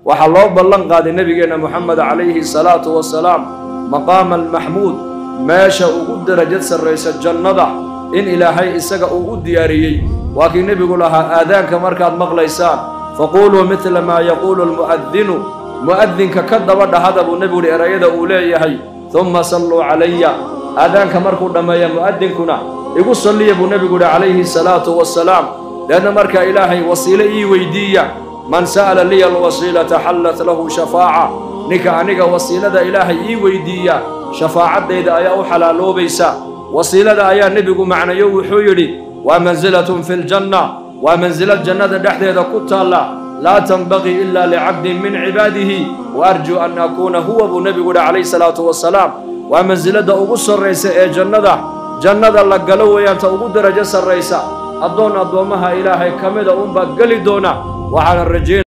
waxaa loo ballan qaaday nebigeenna moxamed calayhi salaatu wasalaam maqaama almaxmuud meesha ugu derajad sarraysa jannada in ilaahay isaga uu u diyaariyey waa kii nebigu lahaa aadaanka markaad maqlaysaan faquuluu midla maa yaquulu almu'adinu mu'adinka ka daba dhahada buu nebigu uhi erayada uu leeyahay humma salluu calaya aadaanka markuu dhammeeya mu'adinkuna igu salliya buu nebigu uhi calayhi salaatu wasalaam leanna markaa ilaahay wasiile ii weydiiya man sa'ala liya alwasiilata xallat lahu shafaaca ninka aniga wasiilada ilaahay ii weydiiya shafaacaddayda ayaa u xalaaloobaysa wasiilada ayaa nebigu macnayo wuxuu yidhi waa mansilatun fi ljanna waa mansilad jannada dhexdeeda ku taalla laa tanbaqii ila licabdin min cibaadihi wa arjuu an akuuna huwa buu nebigu yidhi calayhi salaatu wasalaam waa mansiladda ugu sarraysa ee jannada jannada la galo weeyaanta ugu darajo sarraysa addoon addoommaha ilaahay ka mida unbaa geli doona waxaana rajayn